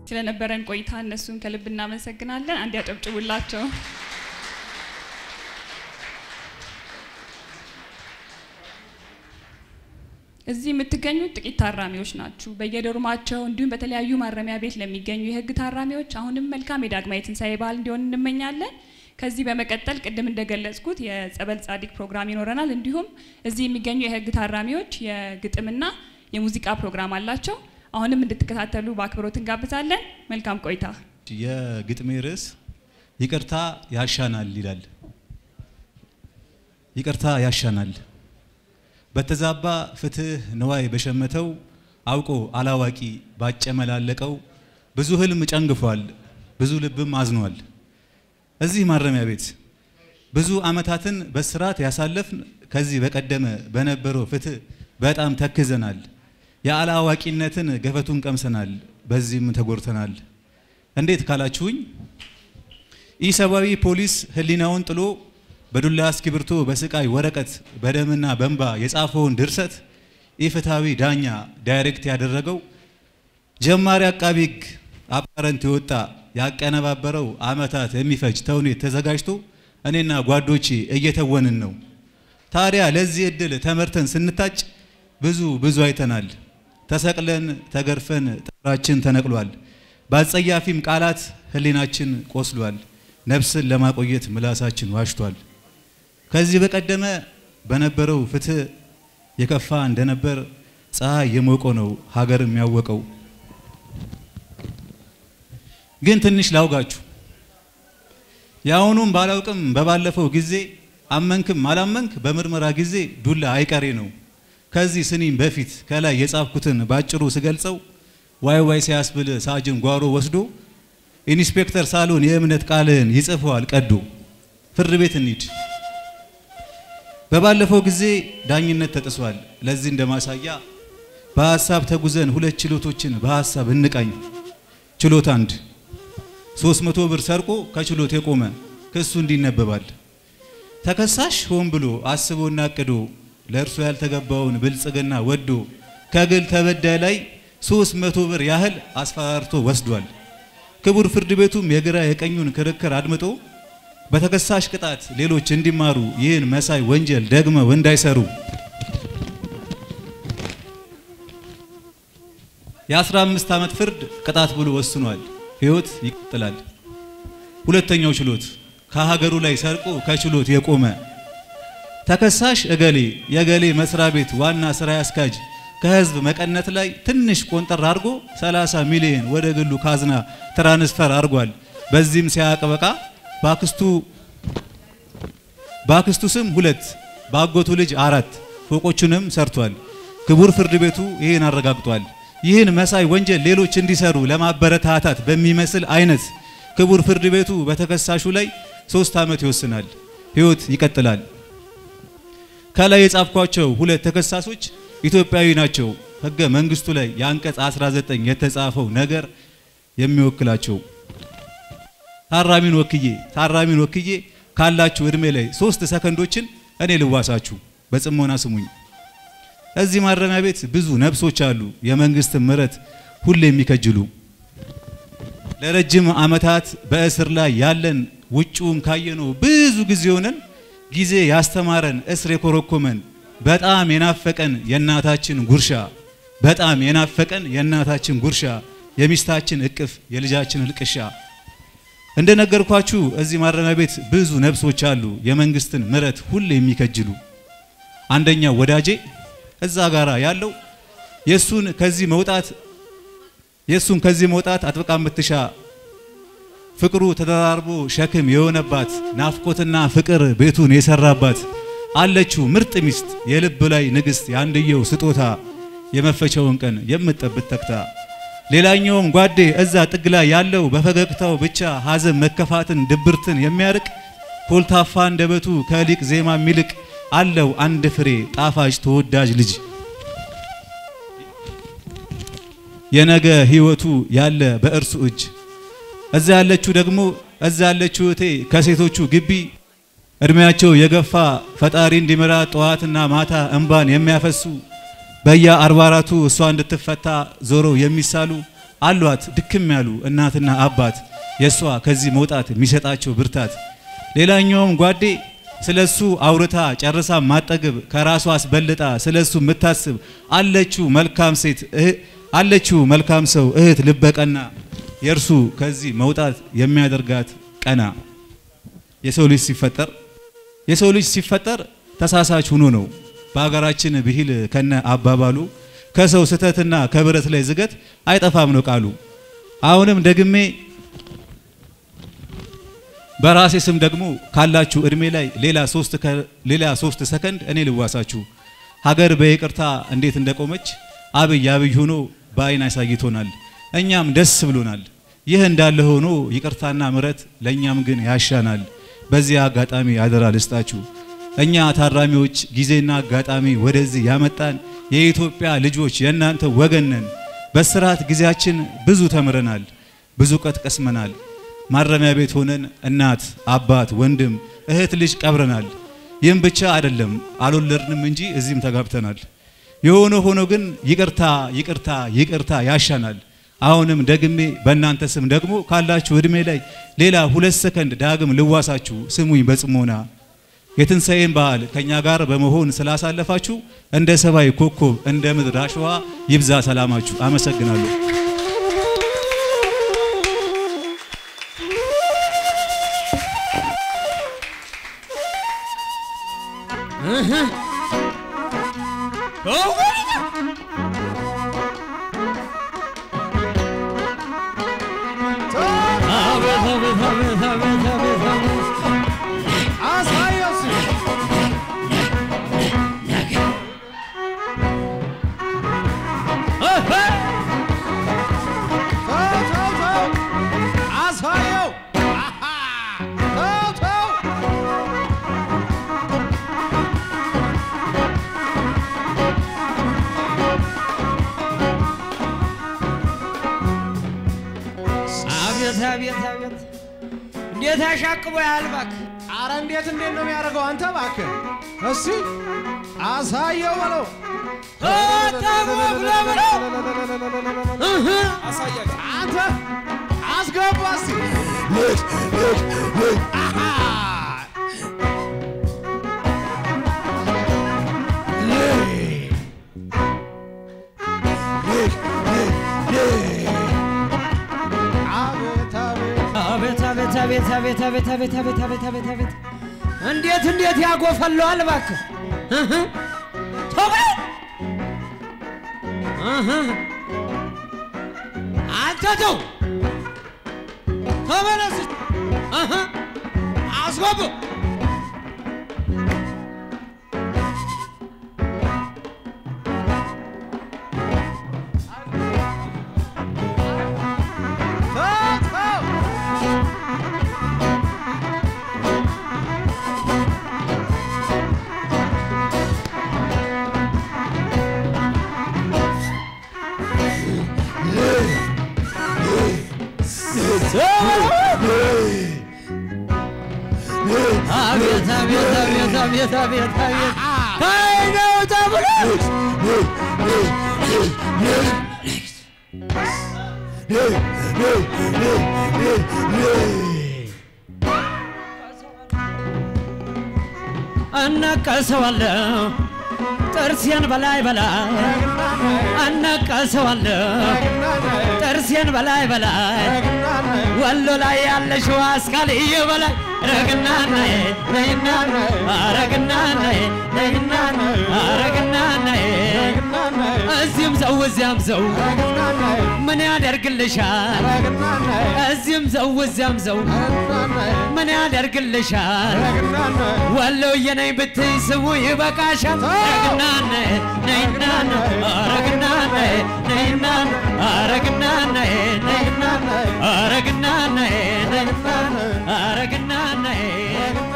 ስለነበረን ቆይታ እነሱን ከልብ እናመሰግናለን። አንድ ያጨብጭቡላቸው። እዚህ የምትገኙት ጥቂት ታራሚዎች ናችሁ። በየዶርማቸው እንዲሁም በተለያዩ ማረሚያ ቤት ለሚገኙ የህግ ታራሚዎች አሁንም መልካም የዳግማዊ ትንሣኤ በዓል እንዲሆን እንመኛለን። ከዚህ በመቀጠል ቅድም እንደገለጽኩት የጸበል ጻዲቅ ፕሮግራም ይኖረናል። እንዲሁም እዚህ የሚገኙ የህግ ታራሚዎች የግጥምና የሙዚቃ ፕሮግራም አላቸው። አሁንም እንድትከታተሉ በአክብሮት እንጋብዛለን። መልካም ቆይታ። የግጥሜ ርዕስ ይቅርታ ያሻናል ይላል። ይቅርታ ያሻናል በተዛባ ፍትህ ንዋይ በሸመተው አውቆ አላዋቂ ባጨመላለቀው ብዙ ህልም ጨንግፏል፣ ብዙ ልብም አዝኗል። እዚህ ማረሚያ ቤት ብዙ አመታትን በስርዓት ያሳለፍን ከዚህ በቀደመ በነበረው ፍትህ በጣም ተክዘናል። የአላዋቂነትን ገፈቱን ቀምሰናል፣ በዚህም ተጎድተናል። እንዴት ካላችሁኝ ኢሰብአዊ ፖሊስ ህሊናውን ጥሎ በዱላ እስክሪብቶ በስቃይ ወረቀት በደምና በእንባ የጻፈውን ድርሰት ኢፍትሐዊ ዳኛ ዳይሬክት ያደረገው ጀማሪ አቃቢ ህግ አፓረንት የወጣ ያቀነባበረው አመታት የሚፈጅ ተውኔት ተዘጋጅቶ እኔና ጓዶቼ እየተወንን ነው። ታዲያ ለዚህ እድል ተመርተን ስንታጭ ብዙ ብዙ አይተናል። ተሰቅለን ተገርፈን ጥፍራችን ተነቅሏል። በአጸያፊም ቃላት ህሊናችን ቆስሏል። ነፍስን ለማቆየት ምላሳችን ዋሽቷል። ከዚህ በቀደመ በነበረው ፍትህ የከፋ እንደነበር ፀሐይ የሞቀው ነው ሀገር የሚያወቀው። ግን ትንሽ ላውጋችሁ። የአሁኑም ባላውቅም በባለፈው ጊዜ አመንክም አላመንክ በምርመራ ጊዜ ዱላ አይቀሬ ነው። ከዚህ ስኒም በፊት ከላይ የጻፍኩትን ባጭሩ ስገልጸው ዋይ ዋይ ሲያስብል ሳጅን ጓሮ ወስዶ ኢንስፔክተር ሳሎን የእምነት ቃልህን ይጽፈዋል ቀዶ። ፍርድ ቤት እንሂድ። በባለፈው ጊዜ ዳኝነት ተጥሷል። ለዚህ እንደማሳያ በሀሳብ ተጉዘን ሁለት ችሎቶችን በሀሳብ እንቃኝ። ችሎት አንድ 300 ብር ሰርቆ ከችሎት የቆመ ክሱ እንዲነበባል። ተከሳሽ ሆን ብሎ አስቦና አቅዶ ለእርሱ ያልተገባውን ብልጽግና ወዶ ከግል ተበዳይ ላይ 300 ብር ያህል አስፈራርቶ ወስዷል። ክቡር ፍርድ ቤቱም የግራ የቀኙን ክርክር አድምጦ በተከሳሽ ቅጣት ሌሎች እንዲማሩ ይህን መሳይ ወንጀል ደግመው እንዳይሰሩ የ15 ዓመት ፍርድ ቅጣት ብሎ ወስኗል። ሕይወት ይቀጥላል። ሁለተኛው ችሎት ከሀገሩ ላይ ሰርቆ ከችሎት የቆመ ተከሳሽ እገሌ የገሌ መስሪያ ቤት ዋና ስራ አስኪያጅ ከህዝብ መቀነት ላይ ትንሽ ቆንጠር አድርጎ 30 ሚሊዮን ወደ ግሉ ካዝና ትራንስፈር አድርጓል። በዚህም ሲያቀበቃ ባክስቱ ባክስቱ ስም ሁለት ባጎቱ ልጅ አራት ፎቆቹንም ሰርቷል። ክቡር ፍርድ ቤቱ ይህን አረጋግጧል። ይህን መሳይ ወንጀል ሌሎች እንዲሰሩ ለማበረታታት በሚመስል አይነት ክቡር ፍርድ ቤቱ በተከሳሹ ላይ ሶስት ዓመት ይወስናል። ህይወት ይቀጥላል። ከላይ የጻፍኳቸው ሁለት ተከሳሾች ኢትዮጵያዊ ናቸው። ህገ መንግስቱ ላይ የአንቀጽ 19 የተጻፈው ነገር የሚወክላቸው ታራሚን ወክዬ ታራሚን ወክዬ ካላችሁ እድሜ ላይ ሶስት ሰከንዶችን እኔ ልዋሳችሁ፣ በጽሞና ስሙኝ። እዚህ ማረሚያ ቤት ብዙ ነፍሶች አሉ፣ የመንግስትን ምሕረት ሁሌ የሚከጅሉ ለረጅም ዓመታት በእስር ላይ ያለን ውጭውን ካየነው ብዙ ጊዜ ሆነን ጊዜ ያስተማረን እስር የኮረኮመን በጣም የናፈቀን የእናታችን ጉርሻ በጣም የናፈቀን የእናታችን ጉርሻ የሚስታችን እቅፍ የልጃችን እልቅሻ እንደነገርኳችሁ እዚህ ማረሚያ ቤት ብዙ ነፍሶች አሉ የመንግስትን ምሕረት ሁሌ የሚከጅሉ። አንደኛው ወዳጄ እዛ ጋራ ያለው የሱን ከዚህ መውጣት የሱን ከዚህ መውጣት አጥብቃ የምትሻ ፍቅሩ ተደራርቦ ሸክም የሆነባት ናፍቆትና ፍቅር ቤቱን የሰራባት አለችው ምርጥ ሚስት የልብ ላይ ንግስት የአንድየው ስጦታ የመፈቻውን ቀን የምትጠብቅ ተክታ ሌላኛውም ጓዴ እዛ ጥግ ላይ ያለው በፈገግታው ብቻ ሐዘን መከፋትን ድብርትን የሚያርቅ ኮልታፋ አንደበቱ ከሊቅ ዜማ የሚልቅ አለው አንድ ፍሬ ጣፋጭ ተወዳጅ ልጅ የነገ ህይወቱ ያለ በእርሱ እጅ እዛ ያለችው ደግሞ እዛ ያለችው እቴ ከሴቶቹ ግቢ እድሜያቸው የገፋ ፈጣሪ እንዲምራ ጠዋትና ማታ እንባን የሚያፈሱ በየ አርባ አራቱ እሷ እንድትፈታ ዞረው የሚሳሉ አሏት ድክም ያሉ እናትና አባት የእሷ ከዚህ መውጣት የሚሰጣቸው ብርታት። ሌላኛውም ጓዴ ስለሱ አውርታ ጨርሳ ማጠግብ ከራሷ አስበልጣ ስለሱ የምታስብ አለችው መልካም ሴት አለችው መልካም ሰው እህት ልበቀና የእርሱ ከዚህ መውጣት የሚያደርጋት ቀና። የሰው ልጅ ሲፈጠር የሰው ልጅ ሲፈጠር ተሳሳች ሆኖ ነው። በሀገራችን ብሂል ከነ አባባሉ ከሰው ስህተትና ከብረት ላይ ዝገት አይጠፋም ነው ቃሉ። አሁንም ደግሜ በራሴ ስም ደግሞ ካላችሁ እድሜ ላይ ሌላ ሶስት ሌላ ሶስት ሰከንድ እኔ ልዋሳችሁ። ሀገር በይቅርታ እንዴት እንደቆመች አብይ አብይ ሆኖ በአይን አሳይቶናል። እኛም ደስ ብሎናል። ይህ እንዳለ ሆኖ ይቅርታና ምረት ለእኛም ግን ያሻናል። በዚህ አጋጣሚ አደራ ልስጣችሁ። እኛ ታራሚዎች ጊዜና አጋጣሚ ወደዚህ ያመጣን የኢትዮጵያ ልጆች የእናንተ ወገን ነን። በስርዓት ጊዜያችን ብዙ ተምረናል፣ ብዙ እውቀት ቀስመናል። ማረሚያ ቤት ሆነን እናት፣ አባት፣ ወንድም፣ እህት፣ ልጅ ቀብረናል። ይህም ብቻ አይደለም አልወለድንም እንጂ እዚህም ተጋብተናል። የሆነ ሆኖ ግን ይቅርታ ይቅርታ ይቅርታ ያሻናል። አሁንም ደግሜ በእናንተ ስም ደግሞ ካላችሁ እድሜ ላይ ሌላ ሁለት ሰከንድ ዳግም ልዋሳችሁ። ስሙኝ በጽሞና የትንሣኤን በዓል ከኛ ጋር በመሆን ስላሳለፋችሁ እንደ ሰማይ ኮከብ እንደ ምድር አሸዋ ይብዛ ሰላማችሁ። አመሰግናለሁ። አቤት አቤት አቤት እንዴት አሻቅቦ ያህል እባክህ! አረ እንዴት እንዴት ነው የሚያደርገው? አንተ እባክህ እስቲ አሳየው በለው። አንተ አስገባ እስቲ አሃ! አቤት አቤት አቤት አቤት አቤት አቤት አቤት አቤት አቤት አቤት አቤት አቤት እንዴት እንዴት ያጎፈለዋል እባክህ! እህ! ተው በለው! እህ! አንተ ተው ተመለስ! እህ! አስገቡ! ተው ተው አቤት አቤት አቤት አቤት አቤት አቤት ተይ ነው ተብሎ እነቀሰዋለሁ ጥርሴን በላይ በላይ እነቀሰዋለሁ ጥርሴን በላይ በላይ ወሎ ላይ ያለሽው አስካልዬ በላይ ረግናናዬ ነይና አረግናናዬ ነይና አረግናናዬ እዚህም ሰው እዚያም ሰው ምን ያደርግልሻል? እዚህም ሰው እዚያም ሰው ምን ያደርግልሻል? ወሎዬ ነኝ ብትይ ስሙ ይበቃሻል። ረግናናዬ ነይና አረግናናዬ ነይና አረግናናዬ ነይና አረግናናዬ ነይና አረግናናዬ